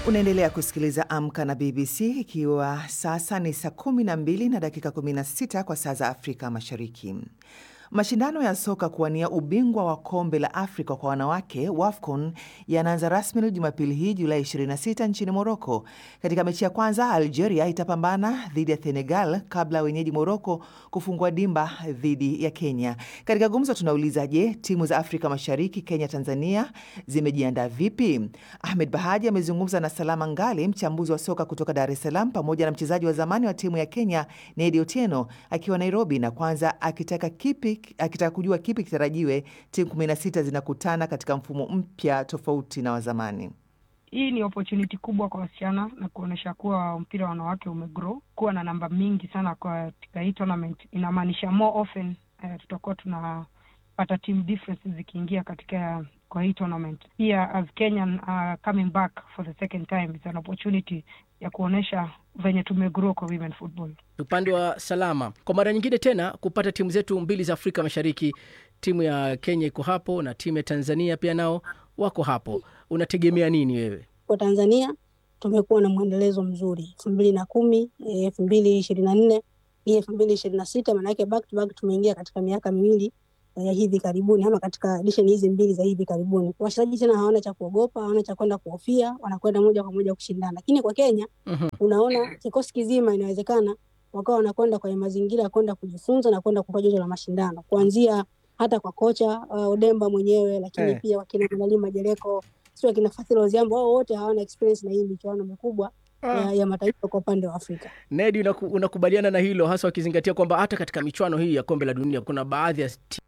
Unaendelea kusikiliza Amka na BBC ikiwa sasa ni saa 12 na dakika 16 kwa saa za Afrika Mashariki. Mashindano ya soka kuwania ubingwa wa kombe la Afrika kwa wanawake WAFCON yanaanza rasmi Jumapili hii Julai 26 nchini Moroko. Katika mechi ya kwanza, Algeria itapambana dhidi ya Senegal kabla ya wenyeji Moroko kufungua dimba dhidi ya Kenya. Katika gumzo tunauliza, je, timu za Afrika Mashariki, Kenya, Tanzania zimejiandaa vipi? Ahmed Bahaji amezungumza na Salama Ngali, mchambuzi wa soka kutoka Dar es Salaam, pamoja na mchezaji wa zamani wa timu ya Kenya Nedi Otieno akiwa Nairobi, na kwanza akitaka kipi akitaka kujua kipi kitarajiwe. Timu 16 zinakutana katika mfumo mpya tofauti na wa zamani. Hii ni opportunity kubwa kwa wasichana na kuonyesha kuwa mpira wa wanawake umegrow kuwa na namba mingi sana katika hii tournament. Inamaanisha more often uh, tutakuwa tunapata team differences zikiingia katika kwa hii tournament. Pia as Kenyan uh, coming back for the second time it's an opportunity ya kuonyesha venye tumegrow kwa women football. Upande wa Salama, kwa mara nyingine tena kupata timu zetu mbili za Afrika Mashariki, timu ya Kenya iko hapo na timu ya Tanzania pia nao wako hapo. Unategemea nini wewe? Kwa Tanzania tumekuwa na mwendelezo mzuri elfu mbili na kumi elfu mbili ishirini na nne hii elfu mbili ishirini na sita maanake back to back tumeingia katika miaka miwili ya hivi karibuni ama katika edition hizi mbili za hivi karibuni. Wachezaji tena hawana cha kuogopa, hawana cha kwenda kuhofia, wanakwenda moja kwa moja kushindana. Lakini kwa Kenya Mhm. unaona kikosi kizima inawezekana wakawa wanakwenda kwenye mazingira ya kwenda kujifunza na kwenda kupata joto la mashindano, kuanzia hata kwa kocha uh, Odemba mwenyewe, lakini Eh. pia wakina Manali Majereko, sio wakina Fadhili Oziambo, wao wote hawana experience na hii michuano mikubwa ya, ya mataifa kwa upande wa Afrika. Nedi, unaku, unakubaliana na hilo hasa wakizingatia kwamba hata katika michuano hii ya kombe la dunia kuna baadhi ya